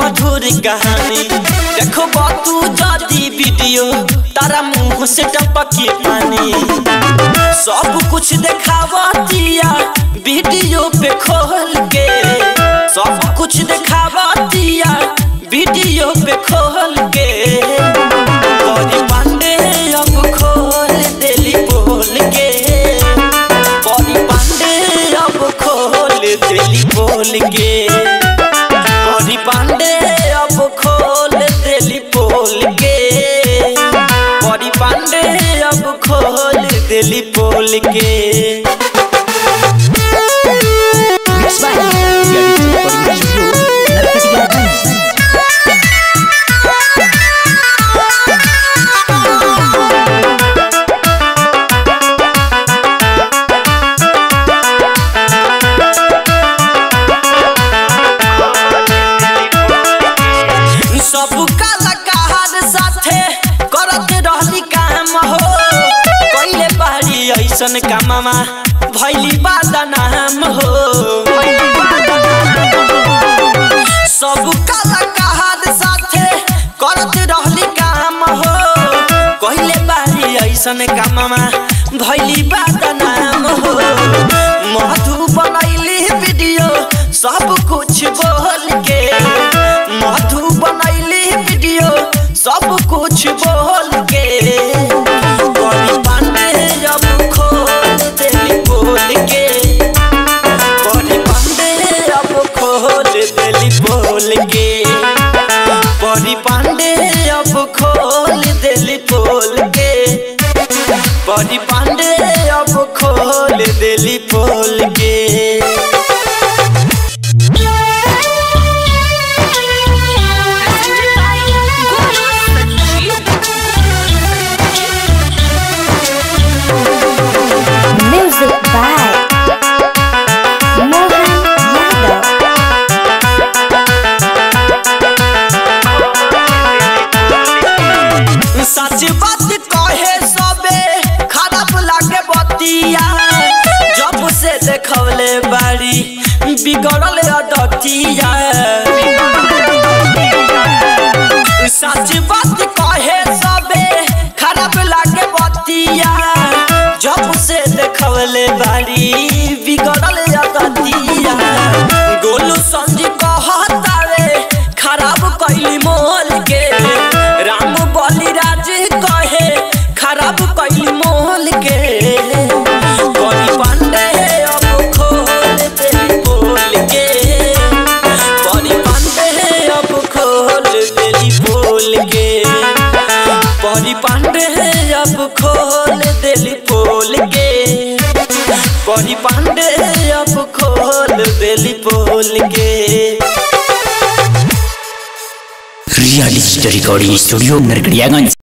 मधुर कहानी देखो तू जदी वीडियो तारा मुंह से टपके पानी सब कुछ देखावा दिया वीडियो पे खोल के सब कुछ देखावा दिया वीडियो पे खोल के बड़ी पांडे अब खोल देली बोल के बड़ी पांडे अब खोल देली बोल के बड़ी पांडे अब खोल देली बोल के बड़ी पांडे अब खोल देली बोल के Mixed by Reality Recording Studio, Narkatiyaganj. सब कलाकार साथे करत रहली काम हो कइले बारी ऐसन काममा भैली बादनाम हो सब कलाकार साथे करत रहली काम हो कइले बारी ऐसन काममा भैली बादनाम हो मधु बनैली वीडियो सब कुछ बोल के मधु बनैली वीडियो सब कुछ बोल के बड़ी पांडे जब खोल देली बोल के बड़ी पांडे अब खोल देली बोल के बड़ी पांडे अब खोल देली बोल के बड़ी पांडे अब खोल देली बोल के Music by Mohan Yadav. सच बात कहे सबे खराब लागे बतिया जब से देखवले बाड़ी बिगड़ल अदतिया सच बात कहे सबे खराब लागे बतिया जब से देखवले बाड़ी बिगड़ल अदतिया गोलू संजी कहतावे खराब कैली मोल के राम बलिराज कहे खराब कैली मोल के बड़ी पांडे अब खोल देली बोल के बड़ी पांडे अब खोल देली बोल के बड़ी पांडे अब खोल देली बोल के बड़ी पांडे अब खोल देली बोल के Reality Recording Studio, Narkatiyaganj.